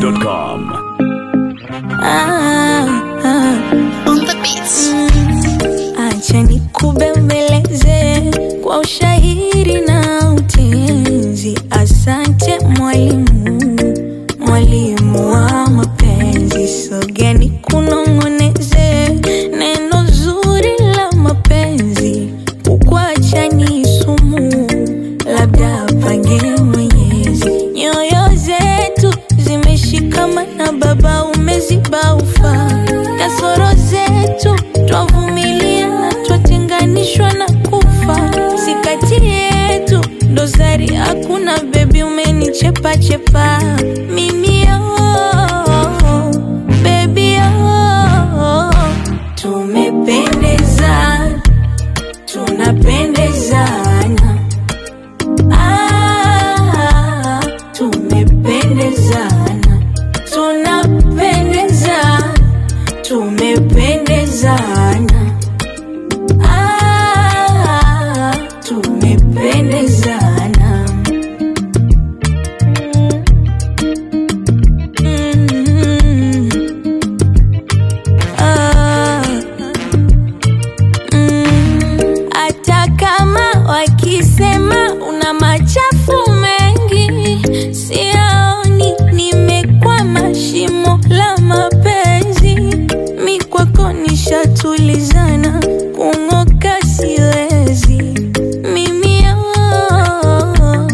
zedwap.com. Ah, ah. On the beats. Acha nikubembeleze kwa ushahiri na utenzi. Asante mwalimu, mwalimu wa mapenzi. Sogea nikunong'oneze neno zuri la mapenzi. Kukuacha ni sumu, labda apange Mwenyezi. Nyoyo zetu zimeshikamana, Baba umeziba ufa. Kasoro zetu twavumilia na twatenganishwa na kufa. Si kati yetu dosari hakuna, bebi umenichepa chepa mimi oh, baby oh, tumependezana tunapendezana Ah, tumependezana tunapendezana tumependezana Ah, tumependezana Mm. Ah. Mm, hata kama wakisema una machafu mengi, siaoni nimekwama shimo la mapenzi. Mi kwako nishatulizana, kung'oka siwezi mimi oh,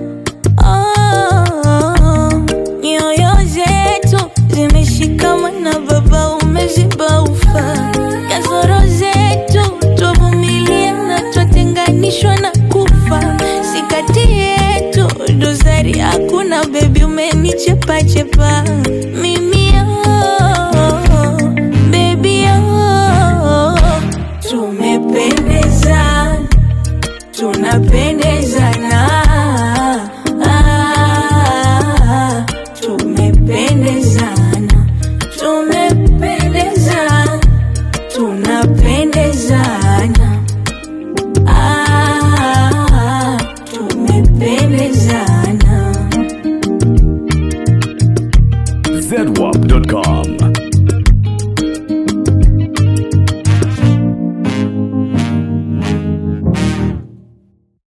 oh, nyoyo zetu zimeshikamana, Baba umeziba ufa. Kasoro zetu twavumilia na twatenganishwa na kufa. Si kati yetu dosari hakuna, bebi umenichepa chepa mimi oh, baby oh, tumependezana tunapendezana ah, tumependezana tumependezana tunapendezana ah, tumependezana zedwap.com.